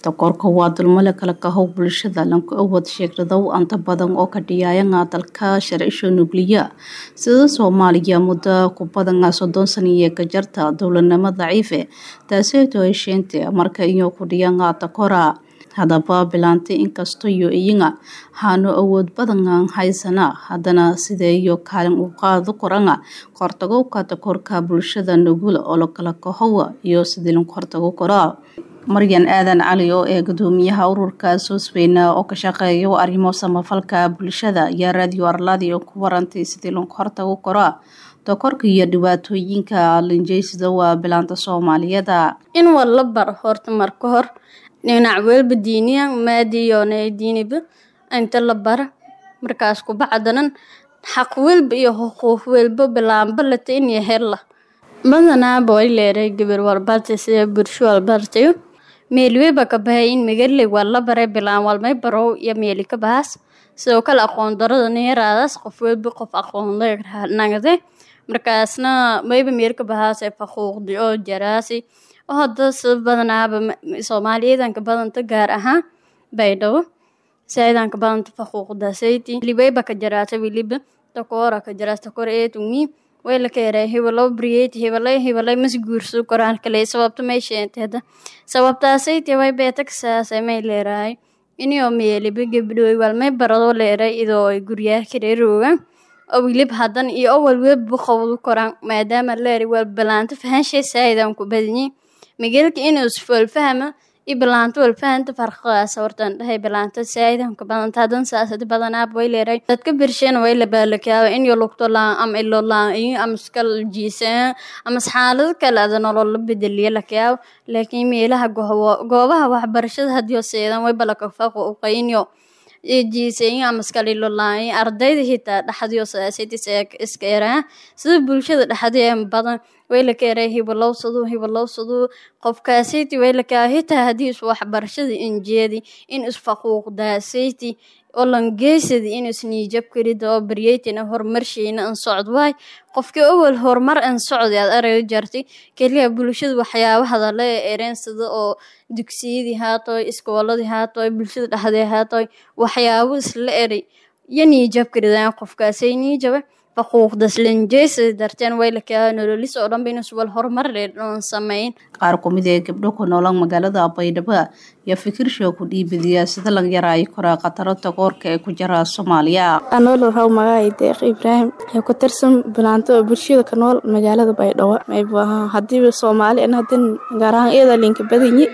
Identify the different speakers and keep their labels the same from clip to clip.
Speaker 1: takoorka waa dulmale kala kahow bulshada lanku awood sheegladow anta badan oo ka dhiyayanga dalka sharcisho nugliya sida soomaaliya muddo ku badan soddon saniye ka jarta dowladnimo daciife taaseeto ay sheente marka iyo ku dhiyanga takora haddaba bilaantay inkastoo iyo iyaga haano awood badan haysana haddana sideeyo kaalin u qaado koranga kortagowka takoorka bulshada nugul oo lakala kahowa iyo sidii lagu hortago koraa maryan aadan cali oo ee gudoomiyaha ururka soosweyna oo ka shaqeeya arrimo samafalka bulshada ayaa raadiyo arlaadi oo ku warantay sidii lagu hortago koraa takoorka iyo dhibaatooyinka linjeysida waa bilaanta soomaaliyeeda
Speaker 2: in walla bar horta marka hor dhinac welba diiniyan maadiyoona diiniba inta la bara markaas kubacdanan xaq welba iyo xuquuq welba bilaanba lata in hella badanaaba way leeray gabar walbartay sida bulsho walbartayo meelweba ka bahay in magaley walla baray bilaan walmay barow iyo meeli ka bahas sidoo kale aqoon darada neeraadaas qof welba qof aqoon nagde markaasna mayba meel ka bahaas faquuqdi oo jaraasi oo hadda sida badanaaba soomaaliyadanka badanta gaar ahaan baydhabo saidanka badanta faquuqdasayti libeyba ka jaraata wiliba takoora ka jaraas takor eetumi wayla ka yaray hebelo briyeti hebelay hebelay mas guurso koraan kale sababta may sheentay hadda sababtaasayti way beeta kasaasay may leerahay inio meeliba gabdhooy walmay barado leeray idoo ay guryaha kareeroogan oo wilib hadan iyo oo walweba qowdu koraan maadaama leeri wal balaanta fahanshay saayidan ku badinyi mageelka inuu isfoolfahma i bilaanto walfahanta farqadaas hortaan dhahay bilaanta saayidanka badanta hadan saasadi badanaaba way leeray dadka birsheen way la baalakaaba in yo lugto laan ama ilo laan iyo ama iskal jiisaan ama xaalado kale ada nolol la bedeliya lakayaabo laakiin meelaha goobaha waxbarashada hadiyo seedan way balaka faqo uqaynyo jiisayin ama iskalilo laan ardayda hitaa dhaxdiyo saasidis iska eraan sida bulshada dhaxdee badan way la keenay hibalowsadu hibalowsadu qofkaasiti way la kaa hitaa haddii is waxbarashada injeedi in isfaquuqdaasayti oo langeysadi in isniijab karida oo baryeytina horumarsheyna an socd waay qofkii awal horumar an socdi aad arag jartay keliya bulshada waxyaabahada la ereen sida oo dugsiyadii haatoy iskooladii haatoy bulshada dhexdee haatoy waxyaabo isla eray iyo niijab karidaan qofkaasay niijaba faquuqdas lanjeysada darteen way lakaa nololis oo dhanba inus wal horumar dheedhoon sameyn
Speaker 1: qaar kumid ee gabdho ku noolan magaalada baydhabo iyo fikirshow ku dhiibadiya sida laga yaraayo koraa khataro takoorka ee ku jira soomaaliya
Speaker 3: anool raw magaay deeq ibraahim ee ku tirsan bilaanto oo bulshada ka nool magaalada baydhabo maybu ahaa hadiiba soomaali an hadin gaar ahaan iyada linka badanyi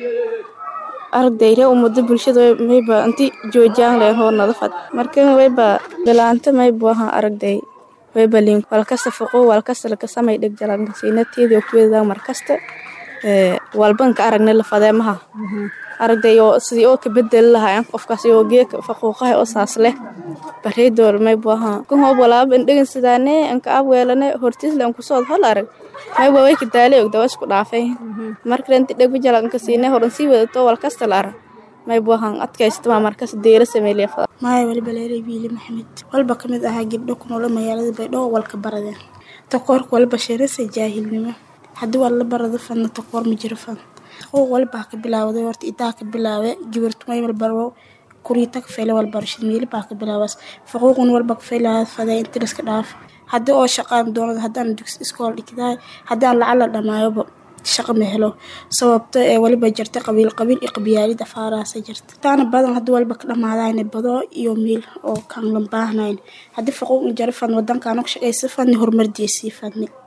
Speaker 3: ardayre umada bulshada mayba inti joojiyaan leen hoo nadafad marka wayba bilaanta maybu ahaa aragday waybalin walkasta foqo walkasta lakasamay dhegjalankasinatedi okuwedaa markasta walbanka aragna lafadeemaha aragday oo sidii oo ka bedeli lahaayeen qofkaas oo geeka faquuqaha oo saas leh bareedool maybu ahaa kan hoob walaaba indhegan sidaane anka ab weelane hortiisle an kusood hol arag mayba way ka daalay ogda waa isku dhaafay markale inti dhegba jalanka siine horan sii wadato walkasta la arag maybu ahaan adkaystama markas deera sameeliya
Speaker 4: maaya waliba leeray wiili maxamed walba ka mid ahaa gabdho ku noola magaalada baydhabo walka baradeen takoorka walba sheerasa jaahilnimo haddii waa la barado fadna takoor ma jiro fad taquuq walbaa ka bilaawday horta idaa ka bilaawe gabartumay walbaro kuriita ka feela walbarashad meeli baa ka bilaawas faquuqun walba ka feelaa faday inti liska dhaaf haddii oo shaqaan doonada haddaan dugsi iskool dhigdaay haddaan lacag la dhamaayoba shaqa ma helo sababto ee waliba jirta qabiil qabiil iyo qabyaalid afaaraasa jirta taana badan haddii walba ka dhamaadayna bado iyo miil oo kaan lan baahnayn haddii faquuq jaro fadn wadankaana ku shaqaysa fadni horumar deesii fadni